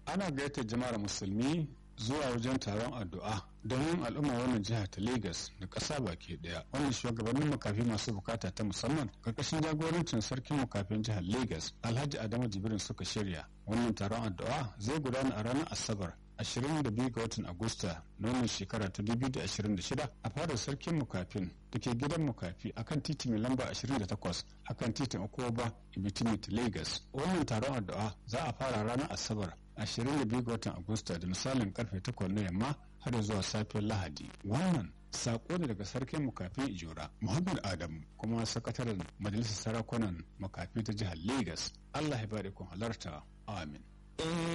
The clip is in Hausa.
ana gayyatar jama'ar musulmi zuwa wajen taron addu'a domin al'umma wannan jiha ta Legas da ƙasa baki ɗaya wannan shugabannin makafi masu bukata ta musamman karkashin jagorancin sarkin makafin jihar Legas Alhaji Adamu Jibrin suka shirya wannan taron addu'a zai gudana a ranar Asabar 22 ga watan Agusta na wannan shekara ta 2026 a fadar sarkin mukafin da ke gidan mukafi akan titi mai lamba 28 akan titin Okoba Ibitimit Lagos. Wannan taron addu'a za a fara ranar Asabar 22 ga watan Agusta da misalin karfe 8 na yamma har zuwa safiyar Lahadi. Wannan sako ne daga sarkin makafi Ijora Muhammad Adamu kuma sakataren majalisar sarakunan makafi ta jihar Lagos. Allah ya bada kun halarta. Amin.